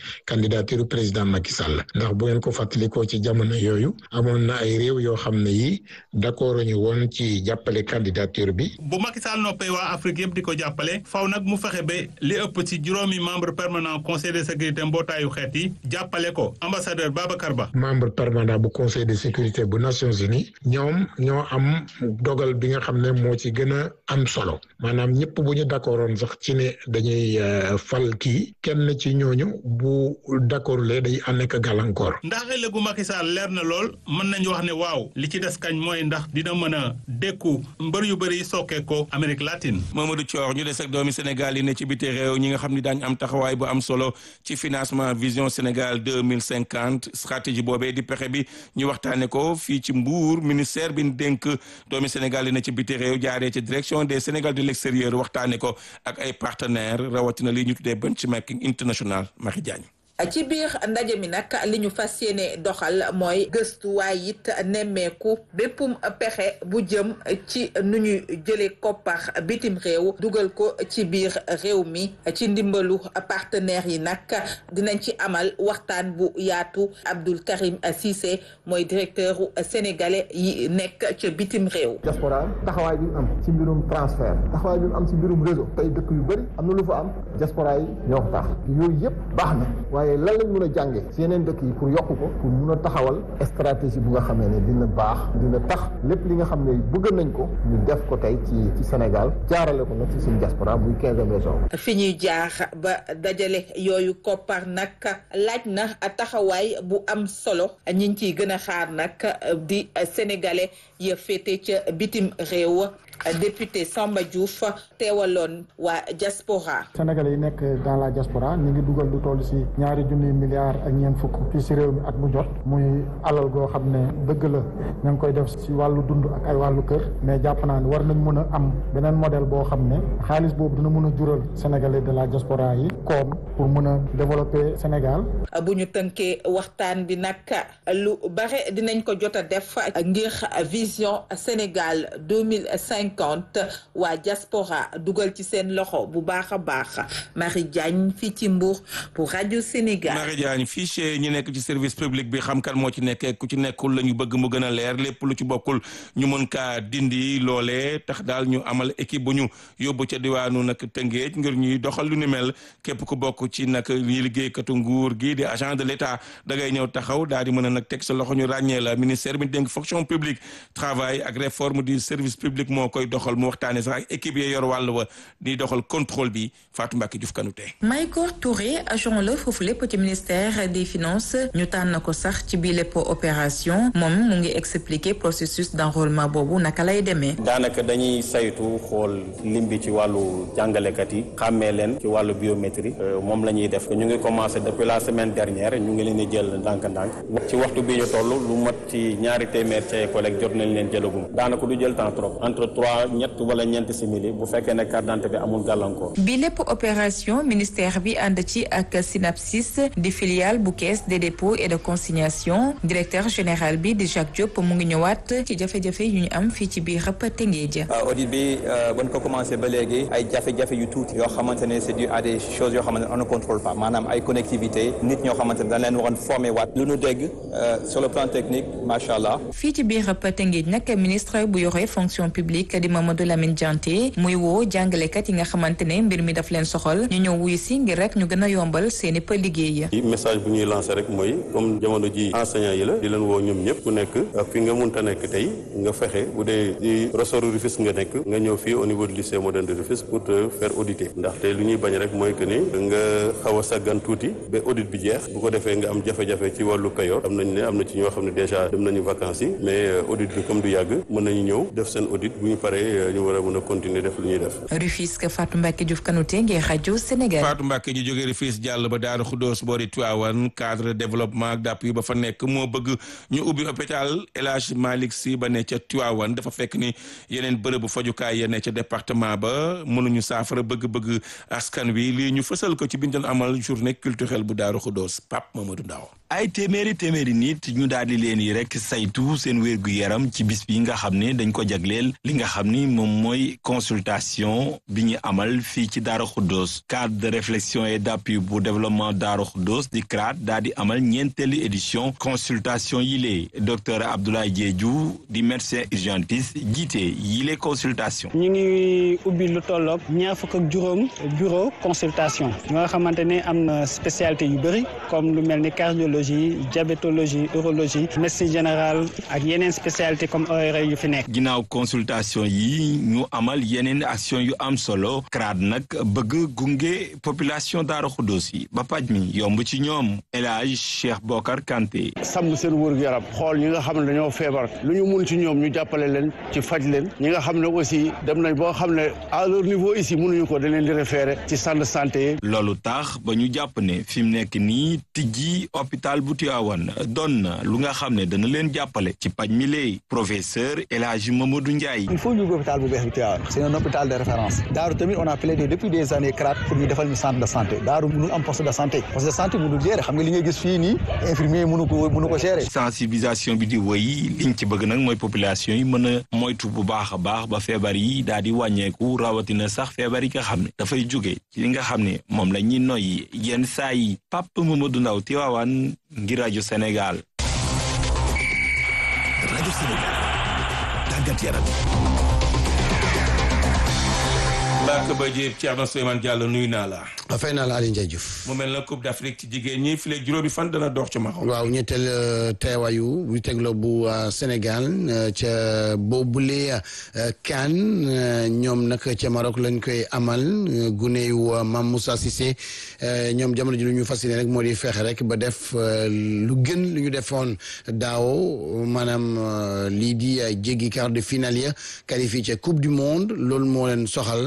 candidature président Macky Sall ndax bu ngeen ko fàttalikoo ci jamono yooyu amoon na ay réew yoo xam ne yi d'accord ñu woon ci jàppale candidature bi. bu Macky Sall noppee waa Afrique yëpp di ko jàppale faw nag mu fexe ba li ëpp ci juróomi membre permanent conseil de sécurité mbootaayu xeet yi jàppale ko ambassadeur Babacar Ba. membre permanent bu conseil de sécurité bu Nations Unies ñoom ñoo am dogal bi nga xam ne moo ci gën a am solo maanaam ñëpp bu ñu d'accordoon sax ci ne dañuy fal kii kenn ci ñooñu bu d'accord lee day ànd gàllankoor. ndax ëllëgu Macky Sall leer na lool mën nañu wax ne waaw li ci des kañ mooy ndax dina mën a dékku mbër yu bëri yi sokkee ko Amérique latine. Mamadou Thior ñu des ak doomi Sénégal yi ne ci biti réew ñi nga xam ni daañu am taxawaay bu am solo ci financement vision Sénégal deux mille cinquante stratégie boobee di pexe bi ñu waxtaanee ko fii ci Mbour ministère bi ñu dénk doomi Sénégal yi ne ci biti réew jaaree ci direction des Sénégal de l'extérieur waxtaanee ko ak ay partenaires rawatina li ñu tuddee benchmarking international Marie Diagne. ci biir ndaje mi nag li ñu fas yéene doxal mooy gëstu waaye it nemmeeku béppum pexe bu jëm ci nu ñu jëlee koppar bitim réew dugal ko ci biir réew mi ci ndimbalu partenaires yi nag dinañ ci amal waxtaan bu yaatu Abdoul Karim Cissé mooy directeur sénégalais yi nekk ca bitim réew. diaspora taxawaay bi mu am ci mbirum transfert taxawaay bi mu am ci mbirum réseau tey dëkk yu bëri am na lu fa am diaspora yi ñoo ko tax yooyu yëpp baax na waaye lan lañ mën a jànge ci yeneen dëkk yi pour yokk ko pour mun a taxawal stratégie bu nga xamee ne dina baax dina tax lépp li nga xam ne bëgg nañ ko ñu def ko tey ci ci Sénégal jaarale ko nag ci suñu diaspora muy quinzième région fi ñuy jaar ba dajale yooyu koppar nag laaj na taxawaay bu am solo ñi ngi ciy gën a xaar nag di sénégalais ya féete ca bitim réew député Samba Diouf teewaloon waa diaspora sénégalais yi nekk dans la diaspora ñu ngi dugal lu toll si ñaari junniy milliards ak ñeent fukk fii si réew mi at mu jot muy alal goo xam ne dëgg la ña ngi koy def si wàllu dund ak ay wàllu kër mais jàpp naa ne war nañ mën a am beneen modèle boo xam ne xaalis boobu dina mën a jural sénégalais de la diaspora yi koom pour mën a développer Sénégal. bu ñu tënkee waxtaan bi nag lu bare dinañ ko jot a def ngir vision Sénégal deux mille cinquante waa diaspora dugal ci seen loxo bu baax a baax Marie Diagne fii ci Mbour pour rajo Sénégal. Marie Diagne fichier ñi nekk ci service public bi xam kan moo ci nekkee ku ci nekkul la ñu bëgg mu gën a leer lépp lu ci bokkul ñu mën kaa dindi loolee tax daal ñu amal équipe bu ñu yóbbu ca diwaanu nag Tëngéej ngir ñuy doxal lu ni mel képp ku bokk ci nag ñi liggéeykatu nguur gi di agent de l'État da ngay ñëw taxaw daal di mën a nag teg sa loxo ñu ràññee la ministère bi dénk fonction publique travail ak réforme du service public moo koy doxal mu waxtaane sax ak équipe yi yor wàll wa di doxal contrôle bi Fatou Mbacke Diouf Kanouté Maïkor Touré agent la foofu lépp ci ministère des finances ñu tànn ko sax ci bii lépp opération moom mu ngi expliquer processus d'enrôlement boobu naka lay demee. daanaka dañuy saytu xool lim bi ci wàllu jàngalekat yi xàmmee leen ci wàllu biométrie moom la ñuy def ñu ngi commencé depuis la semaine dernière ñu ngi leen di jël ndànk-ndànk ci waxtu bi ñu toll lu mat ci ñaari téeméer ci ay collègues jot nañ leen jëlagum daanaka du jël temps trop entre trois ñett wala ñeenti simili bu fekkee ne carte d'identité bi amul gàllankoor. bi lépp opération ministère bi ànd ci ak Synapsis di filiale bu caisse des dépôts et de consignation directeur général bi di Jacques Diop mu ngi ñëwaat ci jafe-jafe yu ñu am fii ci biir rëpp Tëngéej. audit bi ban ko commencé ba léegi ay jafe-jafe yu tuuti yoo xamante ne c'est dû à des choses yoo xamante ne on ne contrôle pas maanaam ay connectivité nit ñoo xamante ne dañ leen waroon formé waat lu nu dégg sur le plan technique macha allah. fii ci biir rëpp Tëngéej nag ministre bu yore fonction publique di Mamadou Lamine Dianté muy woo jàngalekat yi nga xamante ne mbir mi daf leen soxal ñu ñëw wuyu si ngir rek ñu gën a yombal seeni pa liggéey. message bu ñuy lancé rek mooy comme jamono ji enseignant yi la di leen woo ñoom ñëpp ku nekk fi nga munta nekk tey nga fexe bu dee di ressort Rufisque nga nekk nga ñëw fii au niveau du lycée moderne de Rufisque pour te faire auditer ndaxte lu ñuy bañ rek mooy que ni nga xaw a saggan tuuti ba audit bi jeex bu ko defee nga am jafe-jafe ci wàllu payoor am nañ ne am na ci ñoo xam ne déjà dem nañu vacances yi mais audit bi comme du yàgg mën nañu ñëw def seen audit bu ñu paree ñu war a mën a continuer def lu ñuy def. Rufisque Fatou Mbacke Diouf Kanouté ngir rajo Sénégal. Fatou Mbacke ñu jógee Rufisque jàll ba Daaru Xuddoos boori Tivaouane cadre développement ak d'appui ba fa nekk moo bëgg ñu ubbi hôpital El Hadj Malick Sy ba ne ca Tivaouane dafa fekk ni yeneen bërëbu fajukaay ya ne ca département ba mënuñu saafara bëgg-bëgg askan wi lii ñu fësal ko ci biñ doon amal journée culturelle bu Daaru Xuddoos Pape Mamadou Ndaw ay téeméeri téeméeri nit ñu daal di leen yi rek saytu seen wérgu yaram ci bis bi nga xam ne dañ ko jagleel li nga xam ni moom mooy consultation bi ñu amal fii ci Daaru Xuddoos cadre de réflexion et d'appui pour développement Daaru Xuddoos di CRAD daal di amal ñeenteelu édition consultation yile docteur Abdoulaye Diédhiou di médecin urgentiste jiite yile consultation ñu ngi ubbi lu tolloog ñaar fukk ak juróom bureau consultation nga xamante ne am na spécialité yu bëri comme lu mel ni cardiologie diabétologie urologie médecine générale ak yeneen spécialité comme ORL yu fi nekk. ginnaaw consultation yi ñu amal yeneen action yu am solo CRAD nag bëgg gunge population Daaru Xuddoos yi ba paj mi yomb ci ñoom El Hadj Cheikh Bokar Kanté. sàmm seen wërgu yaram xool ñi nga xam ne dañoo feebar lu ñu mun ci ñoom ñu jàppale leen ci faj leen ñi nga xam ne aussi dem nañ boo xam ne à leur niveau ici mënuñu ko dañ leen di référé ci centre de santé loolu tax ba ñu jàpp ne fi mu nekk nii tijji hôpital bu Tivaouane doon na lu nga xam ne dana leen jàppale ci paj mi lay professeur El Hadji Mamadou Ndiaye. il faut ñu ubbi hôpital bu bees bi Tivaouane c'est un hôpital de référence Daaru tamit on a plaidé depuis des années CRAT pour ñu defal ñu centre de santé Daaru mënul am poste de santé poste de santé mënul gérer xam nga li ngay gis fii nii infirmier mënu ko mënu ko gérer. sensibilisation bi di wëy liñ ci bëgg nag mooy population yi mën a moytu bu baax a baax ba feebar yi daal di wàññeeku rawatina sax feebar yi nga xam ne dafay jóge ci li nga xam ne moom la ñuy noyyi yenn saa yi Pape Mamadou Ndaw Tivaouane ngir rajo Sénégal. rajo Sénégal tàggat yaram. Mbacke Ba Diop Thierno Souleymane Diallo nuyu naa la. fay naa la Aliou Ndiaye Diouf. mu mel na Coupe d'Afrique ci jigéen ñi fii léegi juróomi fan dana dox ci Maroc. waaw ñetteel teewaayu bu tegloo bu Sénégal ca boobule CAN ñoom nag ca Maroc lañ koy amal gune yu Mame Moussa Cissé ñoom jamono ji lu ñu fas yéene rek moo di fexe rek ba def lu gën lu ñu defoon daaw maanaam lii di jéggi quart de finale ya qualifié ca Coupe du Monde loolu moo leen soxal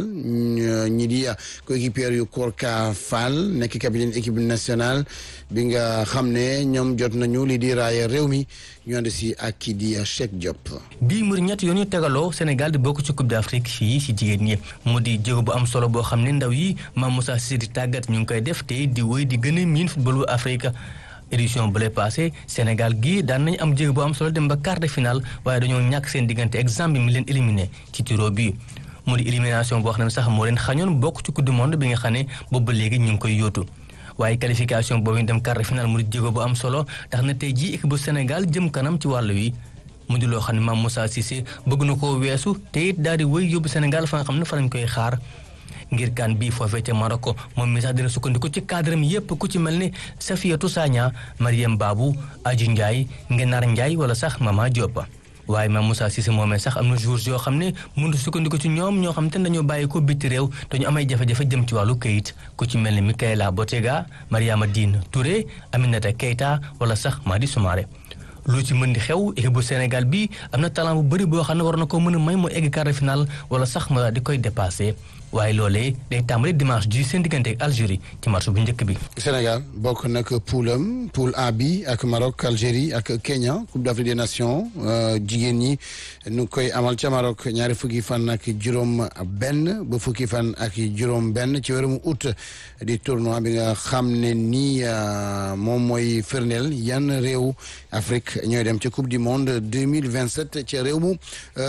ñi di coéquipier yu Korka Fall nekk capitaine équipe nationale bi nga xam ne ñoom jot nañu li di raaya réew mi ñu ànd si ak kii di Cheikh Diop. bii mbir ñett yoon ñu tegaloo Sénégal di bokk ci Coupe d'Afrique fii si jigéen ñi mu di jéego bu am solo boo xam ne ndaw yi Mame Moussa Cissé di tàggat ñu ngi koy def te di wéy di gën a miin footballu Afrique. édition bu lay passé Sénégal gii daan nañu am jéego bu am solo dem ba quart de finale waaye dañoo ñàkk seen diggante exemple mi leen éliminé ci tiro bi mu di élimination boo xam ne sax moo leen xañoon bokk ci coupe du monde bi nga xam ne boobu ba léegi ñu ngi koy yóotu waaye qualification boobu ñu dem quart de finale mu di jéego bu am solo tax na tey jii équipe bu Sénégal jëm kanam ci wàll wi mu di loo xam ne Mame Moussa Cissé bëgg na koo weesu te it daal di wëy yóbbu Sénégal fa nga xam ne fa lañ koy xaar ngir kan bii foofee ca Maroc moom mi sax dina sukkandiku ci cadre mi yépp ku ci mel ni Safiatou Sagna Mariam Babou Adji Ndiaye Ngenar Ndiaye wala sax Mama Diop waaye Mame Moussa Cissé moomee sax am na jours yoo xam ne mënut sukkandiku ci ñoom ñoo xam te dañoo bàyyi ko bitti réew dañu amay jafe-jafe jëm ci wàllu këyit ku ci mel ni Mikaela Botega Mariama Diine Touré Aminata Keita wala sax Madi Soumaré lu ci mën di xew équipe bu Sénégal bi am na talent bu bëri boo xam ne war na ko mën a may mu egg quart de finale wala sax mu daal di koy dépassé waaye loolee day tàmbali dimanche ji seen diggante ak Algérie ci match bu njëkk bi. Sénégal bokk nag poulam poule A bi ak Maroc Algérie ak Kenya Coupe d'Afrique des Nations jigéen ñi nu koy amal ca Maroc ñaari fukki fan ak juróom benn ba fukki fan ak juróom benn ci weeru août di tournoi bi nga xam ne nii moom mooy firndeel yan réew Afrique ñooy dem ca Coupe du Monde 2027 ca réew mu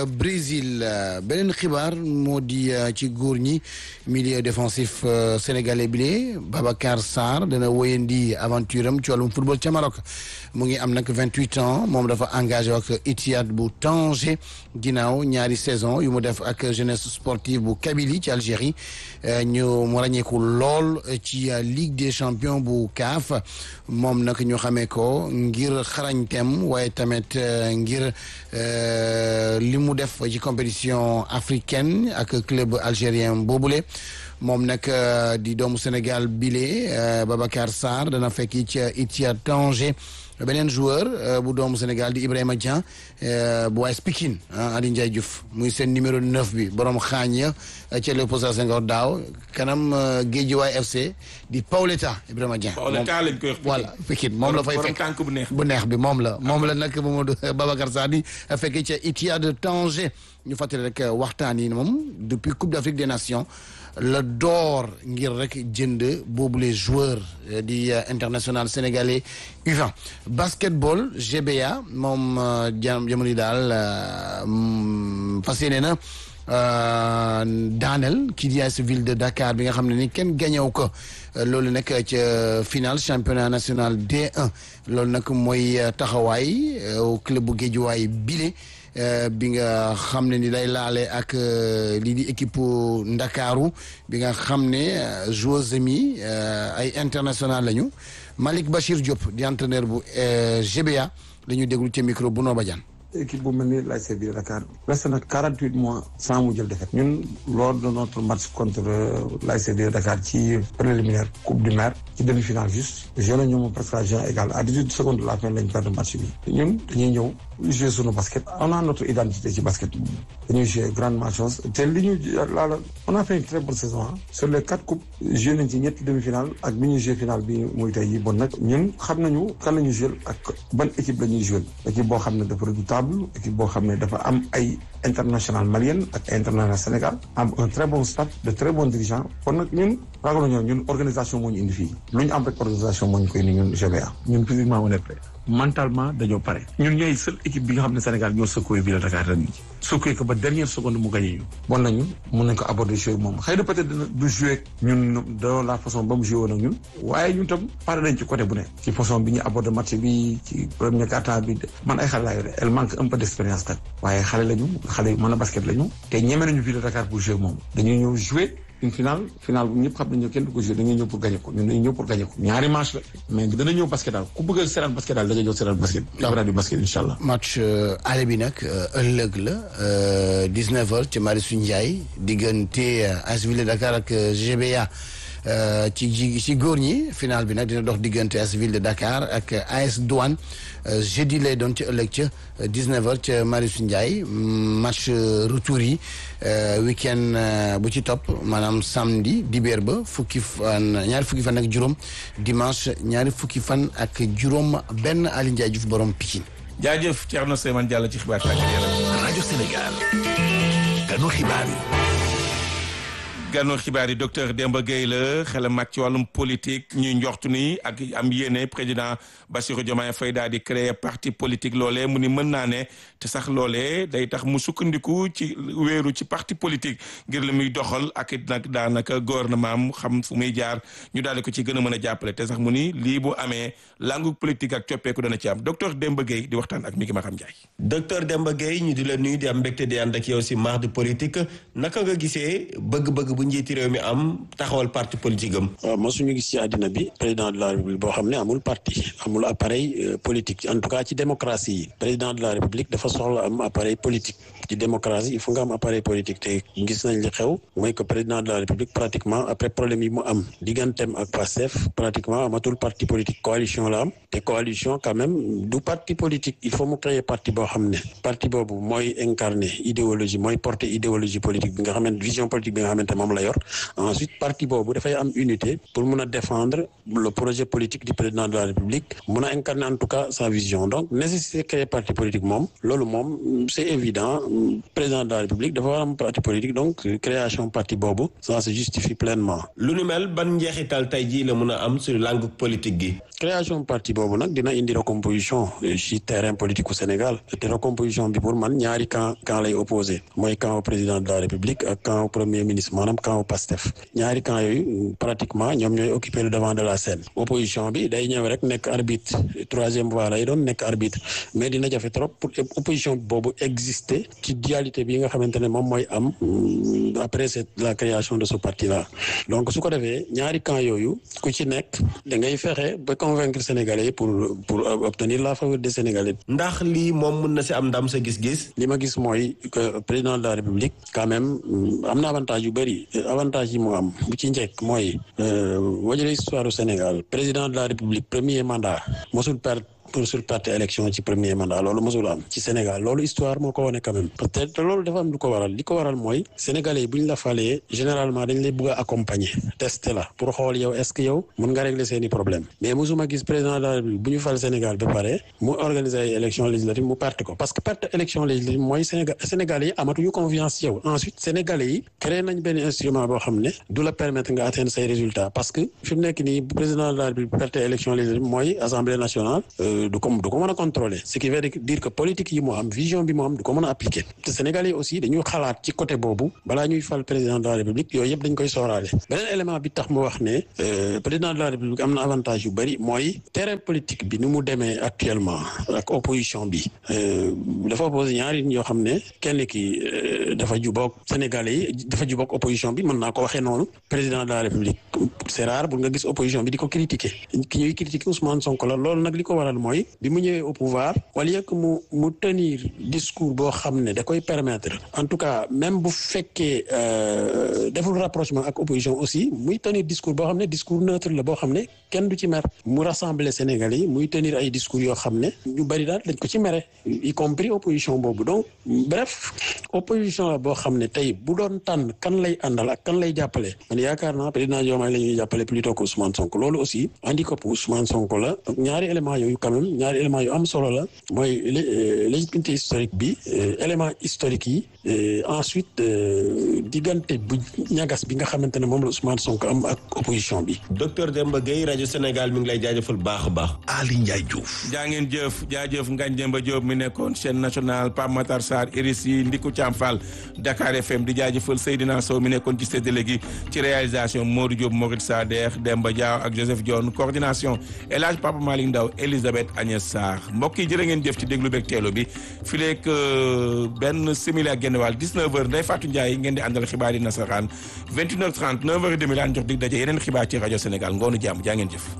Brésil beneen xibaar moo di ci góor ñi milieu défensif sénégalais bi Babacar Sarr dana wéyandi aventure am ci wàllum football ca Maroc mu ngi am nag vingt huit ans moom dafa engagé ak Etihad bu Tanger ginnaaw ñaari saison yu mu def ak jeunesse sportive bu Kabylie ci Algérie ñu mu ràññeeku lool ci Ligue des champions bu CAF moom nag ñu xamee ko ngir xarañteem waaye tamit ngir li mu def ci compétition africaine ak club algérien boobule moom nag di doomu Sénégal bile Babacar Sarr dana fekki ca Etihad Tanger beneen joueur bu doomu Sénégal di Ibrahima Dieng bu waay Pikine Adi Ndiaye Diouf muy seen numéro 9 bi borom xaañ ya ca Léopold Sédar Senghor daaw kanam Guédiawaye FC di Paoletta Ibrahima Dieng. Paoletta lañ koy wax voilà Pikine moom la fay fekk tànk bu neex bu neex bi moom la moom la nag Mamadou Babacar Sarr di fekki ca Etihad Tanger ñu fàttali rek waxtaan yi moom depuis Coupe d'Afrique des Nations la door ngir rek jënd boobu les joueurs di international sénégalais U20 basketball GBA moom jamono yi daal fas yéene na daaneel kii di AS Ville de Dakar bi nga xam ne ni kenn gañew ko loolu nag ca final championnat national D1 loolu nag mooy taxawaay club bu Guédiawaye bile bi nga xam ne ni day laale ak lii di équipe Ndakaaru bi nga xam ne joueurs mi ay international lañu Malick Bachir Diop di entraîneur bu GBA la ñu déglu ci micro bu Nooba Diane équipe bu mel ni l'ASC Ville de Dakar resté na quarante huit mois sans mu jël défaite ñun lors de notre match contre l'ASC Ville de Dakar ci préliminaire coupe du maire ci demi-finale juste joué nañu moom presque à jeu égal à dix huit secondes de la fin lañ perdre match bi ñun dañuy ñëw jouer sunu basket on a notre identité ci basket dañuy jouer grandement chose te li ñu laala on a fait une très bonne saison sur les quatre coupes joué nañ ci ñetti demi-finale ak bi ñuy joué finale bi muy tey yi bon nag ñun xam nañu kan la ñuy joué ak ban équipe la ñuy joué équipe boo xam ne dafa redoutable équipe boo xam ne dafa am ay international malien ak international Sénégal am un très bon staff de très bons dirigeants kon nag ñun ragal ñoo ñun organisation moo ñu indi fii lu ñu am rek organisation moo ñu koy indi ñun GBA ñun physiquement on est prêt mentalement dañoo pare ñun ñooy seule équipe bi nga xam ne Sénégal ñoo secoué Ville de Dakar ren ji secoué ko ba dernière seconde mu gagné ñu bon nañu mun nañ ko aborder jouer moom xëy na peut-être dina du jouer ñun de la façon ba mu joué woon ak ñun waaye ñun tam pare nañ ci côté bu ne ci façon bi ñu aborder match bi ci premier quart-temps bi man ay xale laa yore elle manque un peu d'expérience kat waaye xale lañu xale yu mën a basket lañu te ñeme nañu Ville de Dakar pour jouer moom dañuy ñëw jouer une finale finale bu ñëpp xam nañu kenn du ko joué dañuy ñëw pour gagner ko ñun dañuy ñëw pour gagner ko ñaari match la mais dana ñëw basket daal ku bëgg a seetaan basket daal da nga ñëw seetaan basket. waaw du basket incha allah. match aller bi nag ëllëg la 19h ci Marius Ndiaye diggante AS Ville de Dakar ak GBA ci ji ci góor ñi final bi nag dina dox diggante AS Ville de Dakar ak AS Douane jeudi lay doon ci ëllëg ca 19h ca Marius Ndiaye match retour yi week-end bu ci topp maanaam samedi dibéer ba fukki fan ñaari fukki fan ak juróom dimanche ñaari fukki fan ak juróom benn Aliou Ndiaye Diouf borom Pikine. jaajëf Thierno Souleymane Diallo ci xibaar tàggat yaram. rajo Sénégal. kanu xibaar yi. gànnoon xibaar yi docteur Demba Gueye la xelam màcc ci wàllum politique ñuy njoxtu ni ak am yéene président Bassirou Diomaye Faye daal di créer parti politique loolee mu ni mën naa ne te sax loolee day tax mu sukkandiku ci wéeru ci parti politique ngir li muy doxal ak it nag daanaka gouvernement am xam fu muy jaar ñu daal di ko ci gën a mën a jàppale te sax mu ni lii bu amee langu politique ak coppeeku dana ci am docteur Demba Gueye di waxtaan ak mi ngi ma xam Ndiaye. docteur Demba Gueye ñu di la nuyu di am mbégte di ànd ak yow si mardi politique naka nga gisee bëgg-bëgg bu njiiti réew mi am taxawal parti politique am. waaw mosuñu gis ci àddina bi président de la république boo xam ne amul parti amul appareil politique en tout cas ci démocratie yi président de la république dafa soxla am appareil politique ci démocratie il faut nga am appareil politique te gis nañ li xew mooy que président de la république pratiquement après problème yi mu am digganteem ak Pastef pratiquement amatul parti politique coalition la am te coalition quand même du parti politique il faut mu créer parti boo xam ne parti boobu mooy incarner idéologie mooy porter idéologie politique bi nga xamante vision politique bi nga xamante moom la yor ensuite parti boobu dafay am unité pour mun a défendre le projet politique du président de la république mun a incarner en tout cas sa vision donc nécessité créer parti politique moom loolu moom c'est évident président de la république dafa war am parti politique donc création parti boobu ça se justifie pleinement. lu nu mel ban njeexital tey jii la mun a am sur langue politique gi. création parti boobu nag dina indi recomposition ci terrain politique au Sénégal te recomposition bi pour man ñaari camp camp lay opposé mooy camp au président de la république ak camp au premier ministre maanaam camp au Pastef ñaari camp yooyu pratiquement ñoom ñooy occuper le devant de la scène opposition bi day ñëw rek nekk arbitre troisième voie lay doon nekk arbitre mais dina jafe trop pour opposition boobu exister ci dualité bi nga xamante ne moom mooy am après c'est la création de ce parti là donc su ko defee ñaari camp yooyu ku ci nekk da ngay fexe ba convaincre sénégalais pour pour obtenir la faveur des sénégalais. ndax lii moom mën na si am ndam sa gis-gis. li ma gis mooy que président de la république quand même am na avantage yu bëri avantage yi mu am bu ci njëkk mooy boo jëlee histoire du Sénégal président de la république premier mandat mosul perdre pour sur perte élection ci premier mandat loolu mosul am ci Sénégal loolu histoire moo ko wane quand même peut être loolu dafa am lu ko waral li ko waral mooy sénégalais yi bu ñu la falee généralement dañ lay bëgg a accompagner tester la pour xool yow est ce que yow mun nga régler seeni problème mais mosuma gis président de la République bu ñu fal Sénégal ba pare mu organiser ay élection législative mu perte ko parce que perte élection législative mooy Sénégal sénégalais yi amatuñu confiance ci yow ensuite sénégalais yi créé nañ benn instrument boo xam ne du la permettre nga atteindre say résultats parce que fi mu nekk nii président de la République perte élection législative mooy assemblée nationale du ko du ko mën a contrôler ce qui veut dire que politique yi moo am vision bi moo am du ko mën a appliquer te sénégalais yi aussi dañuy xalaat ci côté boobu balaa ñuy fal président de la République yooyu yëpp dañ koy sooraale beneen élément bi tax mu wax ne président de la République am na avantage yu bëri mooy terrain politique bi ni mu demee actuellement ak opposition bi dafa opposé ñaari nit yoo xam ne kenn ki dafa juboog sénégalais yi dafa juboog opposition bi mën naa ko waxee noonu président de la République c'est rare bu nga gis opposition bi di ko critiquer ki ñuy critiquer Ousmane Sonko la loolu nag li ko waral mooy bi mu ñëwee au pouvoir wala yëkk mu mu tenir discours boo xam ne da koy permettre en tout cas même bu fekkee deful rapprochement ak opposition aussi muy tenir discours boo xam ne discours neutre la boo xam ne kenn du ci mer mu rassembler Sénégalais yi muy tenir ay discours yoo xam ne ñu bari daal dañ ko ci mere y compris opposition boobu donc bref opposition la boo xam ne tey bu doon tànn kan lay àndal ak kan lay jàppale man yaakaar naa président Diomaye la ñuy jàppale plutôt que Ousmane Sonko loolu aussi handicap Ousmane Sonko la ñaari éléments yooyu quand même ñaari éléments yu am solo la mooy légitimité historique bi élément historique yi ensuite diggante bu ñagas bi nga xamante ne moom la Ousmane Sonko am ak opposition bi. docteur Demba Gueye rajo Sénégal mi ngi lay jaajëfal baax a baax. Ali Ndiaye Diouf. jaa ngeen jëf jaajëf Ngagne Demba Diop mi nekkoon chaîne nationale Pape Matar Sarr Iris yi Ndiku Thiam Fall Dakar FM di jaajëfal Seydina Sow mi nekkoon ci séddale gi ci réalisation Modou Diop Morit Sader Demba Diaw ak Joseph Dione coordination El Hadj Papa Malick Ndaw Elisabeth Agnès Sarr mbokk yi jërë ngeen jëf ci déglu beeg teelo bi fileeg benn simili ak genn wàll 19h Ndeye Fatou Ndiaye ngeen di àndal xibaar yi nasaraan 21h30 9h30 laan jox dig daje yeneen xibaar ci rajo Sénégal ngoonu jàmm jaa ngeen jëf.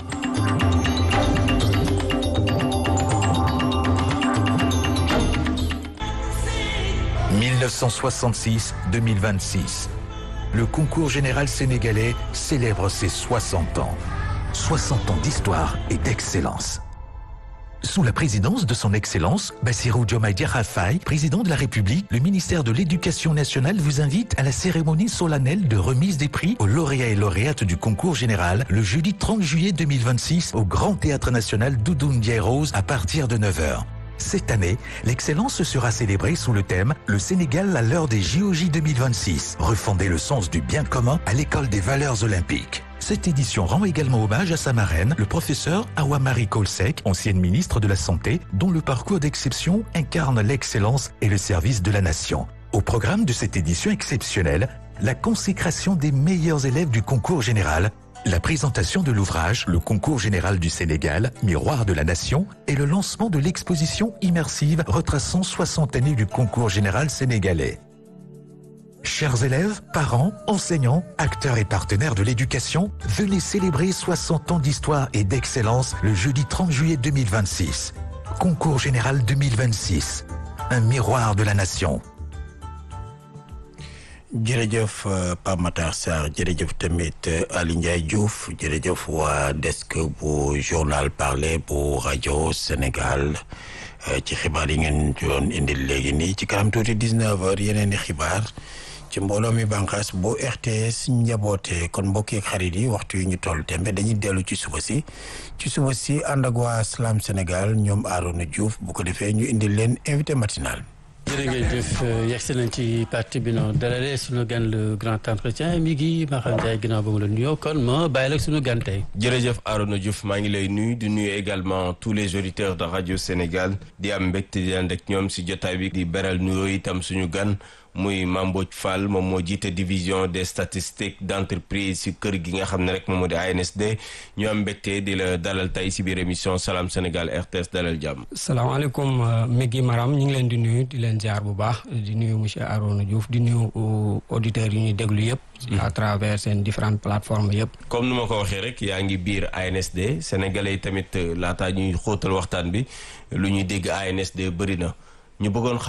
« 1966-2026. Le concours général sénégalais célèbre ses 60 ans. 60 ans d'histoire et d'excellence. Sous la présidence de son Excellence, Bassirou Diomaye Diakhar Faye, président de la République, le ministère de l'Éducation nationale vous invite à la cérémonie solennelle de remise des prix aux lauréats et lauréates du concours général le jeudi 30 juillet 2026 au Grand Théâtre National Doudou Ndiaye Rose à partir de 9h. Cette année, l'excellence sera célébrée sous le thème Le Sénégal à l'heure des JOJ 2026, refonder le sens du bien commun à l'école des valeurs olympiques. Cette édition rend également hommage à sa marraine, le professeur Awamari Kolsek, ancienne ministre de la Santé, dont le parcours d'exception incarne l'excellence et le service de la nation. Au programme de cette édition exceptionnelle, la consécration des meilleurs élèves du concours général, la présentation de l'ouvrage Le concours général du Sénégal, Miroir de la Nation, et le lancement de l'exposition immersive retraçant 60 années du concours général sénégalais. Chers élèves, parents, enseignants, acteurs et partenaires de l'éducation, venez célébrer 60 ans d'histoire et d'excellence le jeudi 30 juillet 2026. Concours général 2026. Un miroir de la nation. jërëjëf Pape Matar Sarr jërëjëf tamit Ali Ndiaye Diouf jërëjëf waa desk bu journal parler bu rajo Sénégal ci xibaar yi ngeen doon indil léegi nii ci kanam tuuti 19 heures yeneen i xibaar ci mbooloo mi bànqaas bu RTS njaboote kon mbokki ak xarit yi waxtu yi ñu toll tembe dañuy dellu ci suba si ci suba si ànd ak waa Slam Sénégal ñoom Arona Diouf bu ko defee ñu indil leen invité matinal. jërëjëf yegsi nañ ci parti bi noonu dalalee suñu gan le grand entretien mi ngi Maxam Ndiaye ginnaaw ba mu la nuyoo kon ma bàyyi la suñu gan tey. jërëjëf Arona Diouf maa ngi lay nuyu di nuyu également tous les auditeurs de radio Sénégal di am mbégte di ànd ak ñoom si jotaay bi di beral nuyoo itam suñu gan. muy Mambodj Fall moom moo jiite division des statistiques d'entreprise si kër gi nga xam ne rek moom moo di ANSD ñu am mbégte di la dalal tey si biir émission Salam Sénégal RTS dalal jàmm. salaamaaleykum Meggy Maram ñu ngi leen di nuyu di leen jaar bu baax di nuyu monsieur Arona Diouf di nuyu auditeurs yi ñuy déglu yëpp. à travers seen différentes plateformes yëpp. comme nu ma ko waxee rek yaa ngi biir ANSD sénégalais yi tamit laataa ñuy xóotal waxtaan bi lu ñuy dégg ANSD bëri na ñu bëggoon xam.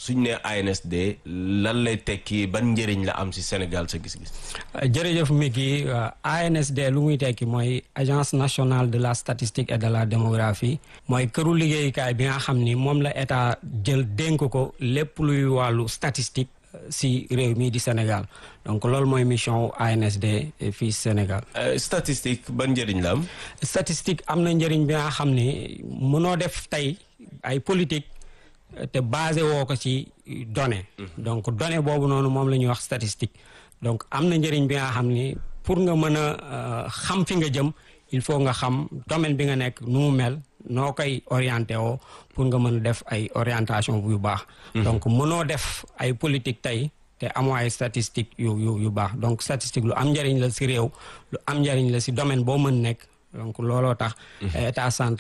suñ ne ANSD lan lay tekki ban njëriñ la am ci Sénégal sa gis-gis. jërëjëf Miki ANSD lu muy tekki mooy agence nationale de la statistique et de la démographie mooy këru liggéeyukaay bi nga xam ni moom la état jël dénk ko lépp luy wàllu statistique si réew mii di Sénégal donc loolu mooy mission ANSD fii Sénégal. statistique ban njëriñ la am. statistique am na njëriñ bi nga xam ni mënoo def tey ay politique te basé woo ko ci données. donc données boobu noonu moom la ñuy wax statistique. donc am na njëriñ bi nga xam ni pour nga mën a xam fi nga jëm il faut nga xam domaine bi nga nekk nu mu mel noo koy orienté woo pour nga mën a def ay orientation bu baax. donc mënoo def ay politique tey te amoo ay statistique yu yu yu baax donc statistique lu am njëriñ la si réew lu am njëriñ la si domaine boo mën nekk donc looloo tax état central